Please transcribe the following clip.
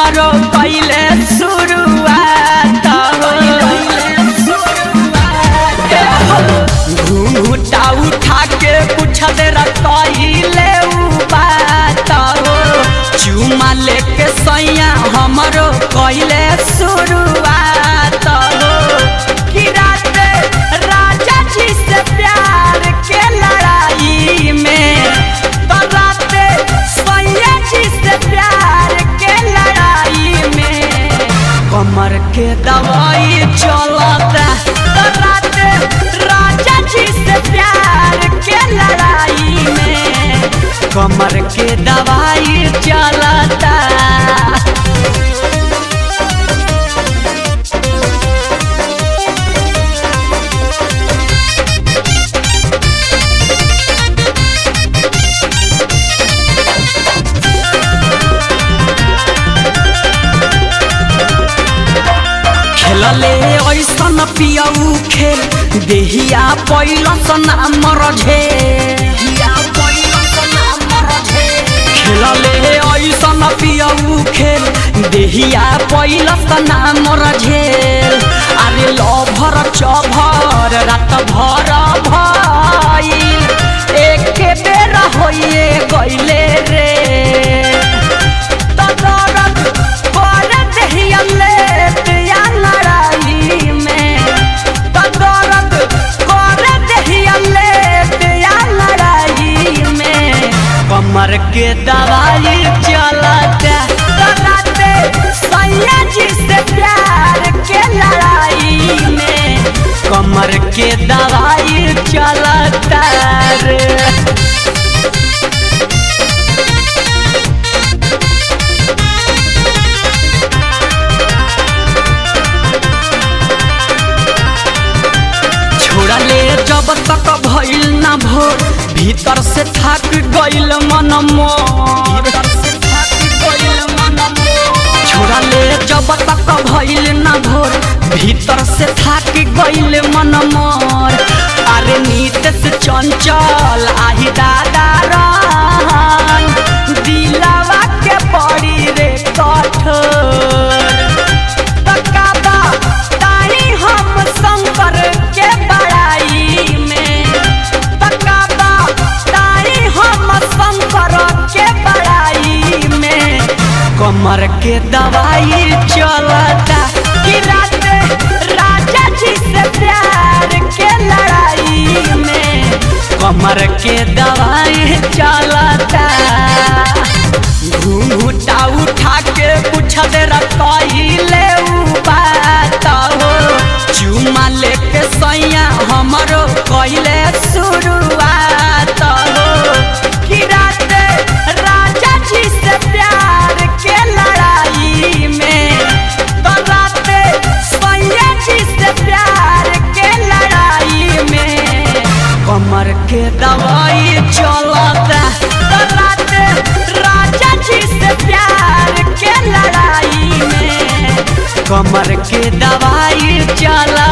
हमरो पहले शुरुआत घूटा उठा के पूछत रखले बात हो चुमा लेके सैया हमरो कहले शुरुआत हो कि रात राजा जी से प्यार के लड़ाई में तो रात सैया जी से प्यार के लड़ाई में कमर के दवाई चलता तो रात राजा जी से प्यार के लड़ाई में कमर के दवाई चलता खेलले ऐसन पियऊ खेल देहिया पैलस नाम रझे खेलले ऐसन पियऊ खेल देहिया पैलस नाम रझेल अरे लभर चभर रात भर भइल एक बेर होइए गइले रे तदरद कर देहिया लेत या लड़ाई में तदरद कर देहिया लेत या लड़ाई में कमर के दवाई चलता तराते सैया जी से प्यार के लड़ाई में कमर के दवाई चलता रे छोड़ले जब तक भइल ना भोर भीतर से थक गइल मन मोर छोड़ले जब तक भइल ना भोर भीतर से थक गइल मन मोर अरे नीत से चंचल आही दादा रन दिलावा के पड़ी रे कठोर तकाबा ताही हम शंकर के बड़ाई में तकाबा ताही हम शंकर के बड़ाई में कमर के दवाई चलता कि रात राजा जी से प्यार के लड़ाई में कमर के दवाई चलता घूटा उठा के पूछत रखले बात हो चुमा लेके सैया हमरो कहले शुरुआत हो कि रात राजा जी से प्यार के लड़ाई में तो रात सैया जी से प्यार के लड़ाई में कमर के दवाई चलता तो रात राजा जी से प्यार के लड़ाई में कमर के दवाई चला